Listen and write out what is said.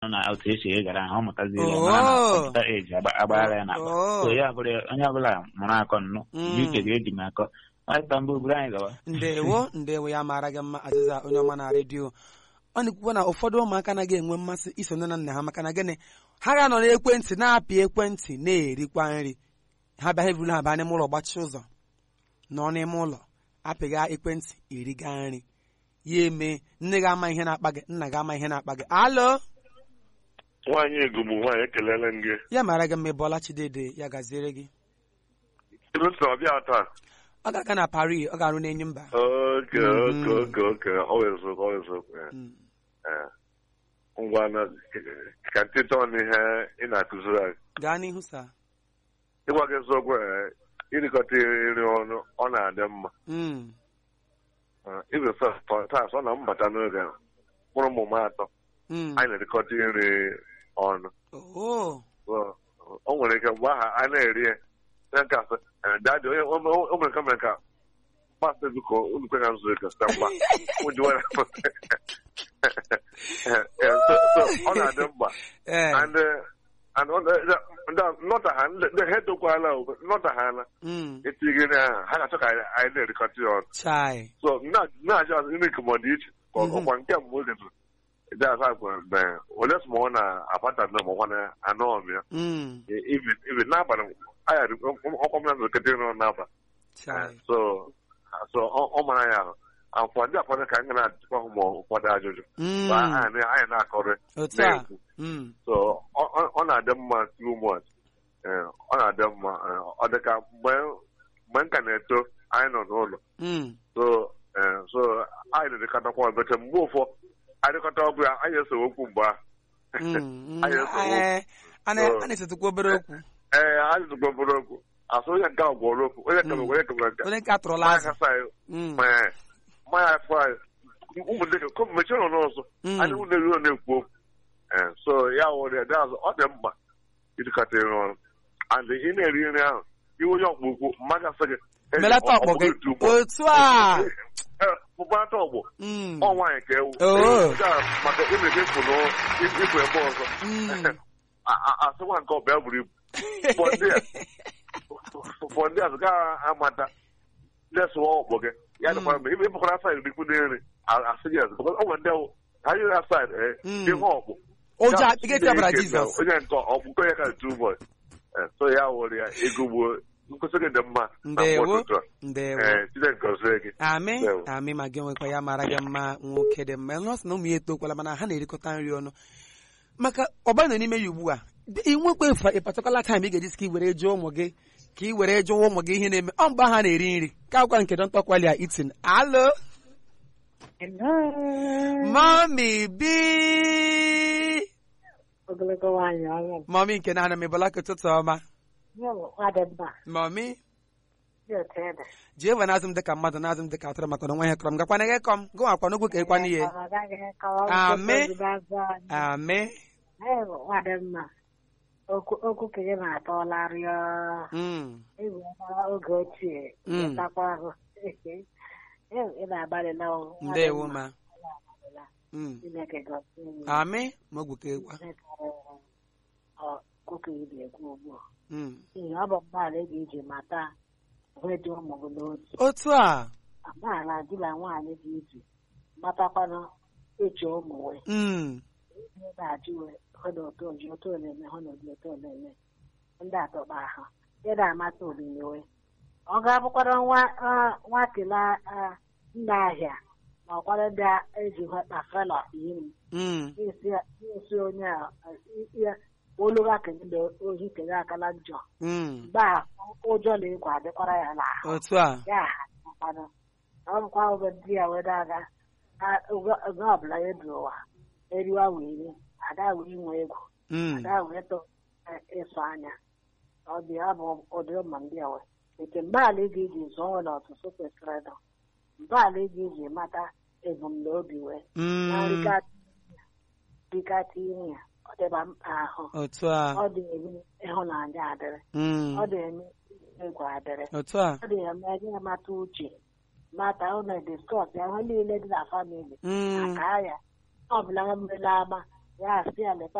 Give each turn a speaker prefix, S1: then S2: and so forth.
S1: na otu esi egara ahụ mụtaziere
S2: Oh.
S1: mara na kọmputa eji agbaghara ya n'akpa
S2: Oh.
S1: so ya bụrụ onye ọbụla mụrụ akọ nnụ
S2: Mm.
S1: ji uche ga-eji m akọ nwata mbụ buru anyị gawa
S2: ndewo ndewo ya mara gị mma azịza onye ọma na redio ọ na-ekwukwa na ụfọdụ ụmụaka anaghị enwe mmasị iso nne na nna ha maka na gịnị ha ga-anọ n'ekwentị na-apị ekwentị na-erikwa nri ha bịa ha ebulu ha baa n'ime ụlọ gbachi ụzọ nọ n'ime ụlọ apịga ekwentị eriga nri ya eme nne gị ama ihe na-akpa gị nna gị ama ihe na-akpa gị alo
S3: nwaanyị egumụ nwaanyị ekelele m gị
S2: ya mara gị mma ị bọọla chidede ya gaziere gị
S3: ịlụsị ọbịa taa
S2: ọ ga-aga na Paris ọ ga-arụ n'enyi mba
S3: oke
S2: Mhm.
S3: oke oke oke ọweziokwu ọweziokwu
S2: Mm.
S3: ngwa na ka ntịta ọnụ ihe ị na-akụziri anyị
S2: gaa n'ihu sa
S3: ịgwa gị eziokwu eh, irikọta nri ọnụ ọ na-adị mma
S2: Mm.
S3: ibe taa sọ na mbata n'oge mkpụrụ ụmụ m atọ
S2: Mm.
S3: anyị na-erikọta nri ọnụ
S2: Oh.
S3: So, o nwere ike mgbe aha a na-eri ya na nke asị eh, dadi onye o o- o mere ka mere ka masị biko unu kwe ka m zuru ike site mgba ụjụ were ọ na-adị mkpa
S2: Eh.
S3: and uh, and ọ na- ndị nọta ha ndị ha etokwala o, nọta ha ala
S2: Mm.
S3: etinye na ha ha ga-achọ ka anyị anyị na-erikọta ya ọnụ
S2: Chai.
S3: so na-achọ azụ nri ka ọ dị iche ka ọ-
S2: Mhm.
S3: ọkwa nke mbụ oge tụ ịdị asa gwara mgbe ole sọ ma ọ na-abata na ma ọkwa na anọ ọmịa
S2: Mm.
S3: even even n'abalị anya ọkwa m na nzụkọta nọ n'abalị
S2: Chai.
S3: so so ọ ọ mara ya ahụ akwa ndị akwado ka anyị na-ajụkwa hụ ma ụfọdụ ajụjụ
S2: Mm.
S3: Ba anyị na- anyị na-akọrị
S2: Otu a.
S3: na-ekwu
S2: Mm.
S3: so ọ ọ- ọ na-adị mma too much Eh, ọ na-adị mma Eh, ọ dị ka mgbe mgbe m ka na-eto anyị nọ n'ụlọ
S2: Mm.
S3: so eh, so anyị na-edekọtakwa ebete mgbe ụfọ anyị dịkọta ọgụ ya anyị esewe okwu mgbe ahụ
S2: Mm. Mm.
S3: Anyị esewe
S2: Eh, a na- a na-esetukwa obere okwu
S3: ee anyị zụkwa obere okwu asụ onye nke ahụ gwọrọ okwu onye kebe onye kebe nke
S2: onye nke atụrụla
S3: mmanya
S2: azụ
S3: kasa anyị
S2: Mm.
S3: mmanya mmanya afọ anyị ụmụnne gị mechie nọ n'ọzọ
S2: Mm.
S3: anyị ụlọ eri na-ekwu okwu Eh, so ya wụrụ ya dị azụ ọ dị mkpa ịdịkọta nri ọrụ and ị na-eri nri ahụ iwe onye ọkpụ ukwu mmadụ asị gị "Eze,
S2: melata
S3: ọ-
S2: ọkpọ
S3: ọ
S2: gị
S3: bụghị too much."
S2: otu a
S3: Eh, mụbata ọgbọ
S2: Mm.
S3: ọ nwaanyị ka ewu
S2: Oh.
S3: Nke a maka imebi ịpụ n'ịpụ ebe ọzọ
S2: Mm.
S3: A- a- asị nwa nke ọbịa buru ibu ụfọdụ a ụfọdụ azụ gaa amata lesụwa ọkpọ gị ya dịkwa mgbe ebe ịpụkwara saịdị dịkwu n'eri asị gị azụ ọ nwere ndị awụ ha yiri asaịdị
S2: Mm.
S3: ihe ọkpụ
S2: ụjọ
S3: Ya,
S2: ị ga-etebara
S3: Chineke
S2: Jizọs
S3: na onye nke ọkpụkọ ya ka tu bọị so ya wụrụ ya ego gbuo nkwụsị gị dị mma na
S2: ndewo
S3: mgbe ụtụtụ a
S2: ndewo
S3: ee Chineke gọzie gị
S2: amị
S3: Ndewo.
S2: amị ma gị nwekwa ya mara gị mma nwoke dị mma nọọsụ na ụmụ ya etokwala mana ha na-erikọta nri ọnụ maka ọba nọ n'ime ya ugbu a ị nwekwa ịpatakala taịm ị ga-eji sị ka ị were jụọ ụmụ gị ka ị were jụọ ụmụ gị ihe na-eme ọ mgbe ha na-eri nri ka agwa nke dọnta kwalia itin alo mami bi
S4: ogologo nwaanyị ọrụ m
S2: mami nke na-ana m ịbụla ka ụtụtụ ọma
S4: nye m nwadị mma
S2: mami
S4: dị otu ede
S2: jee wee na-azụ m dịka mmadụ na-azụ m dịka atụrụ maka na nwa ihe kọrọ m gakwana gị kọm gị nwakwa n'ugwu ka ịkwana ihe
S4: Ọ gaghị akọwa m
S2: Amị.
S4: tupu ozugbo azụ anyị.
S2: amị
S4: Ee, nwadị mma okwu okwu ka gị na-atọla rịọ
S2: Mm.
S4: egwuela oge ochie
S2: Mm.
S4: takwa ahụ Ee, ị na-agbalị na ọ, nwadị
S2: ndewo
S4: mma.
S2: ma
S4: Ị na-agbalịla.
S2: Mm.
S4: Chineke gọzie gị.
S2: amị ma ogwu ka ịgwa
S4: Chineke rụrụ ọ okwu ị na-ekwu ugbu a.
S2: Mm.
S4: N'ihi ọ bụ mgbaala ị ga-eji mata onwe dị ụmụ gị n'otu
S2: otu a
S4: amaala di na nwaanyị dị iche matakwana eche ụmụ wee
S2: Mm.
S4: ihe na-ajụ wee hụ na otu oji otu oleme hụ na oji otu oleme ndị atọkpa ahụ ihe na-amata olile wee ọ ga-abụkwara nwa ah, nwakele ah, nna ahịa ma ọkwara ndị a eji hụta fela iri
S2: Mm.
S4: isi isi onye a ihe oluga kele ohi kele akala njọ
S2: Mm.
S4: mgbe a ụjọ na-ekwe adịkwara ya n'ahụ
S2: otu a
S4: ya mmanụ ọ bụkwa oge ndị ya wee aga oge ọbụla ya duru ụwa eriwa were ada wee nwe ego
S2: Mm.
S4: ada wee tụ ịsụ anya ọ dị ya bụ ụdị ụmụ ndị a wee ete mgbaala ị ga-eji zụọ nwere ọtụtụ kwesịrị ịdọ mgbaala ị ga-eji mata ebumnobi wee na
S2: Mm.
S4: nrikata ime ya ọ dịba mkpa ahụ
S2: otu a
S4: ọ dị eme ịhụnanya adịrị
S2: Mm.
S4: ọ dị eme egwu adịrị
S2: otu a
S4: ọ dị eme gị mata uche mata ụlọ diskọs ya ihe niile dị na famili
S2: Mm.
S4: aka ya ọ bụla mmele ama ya asị ya leta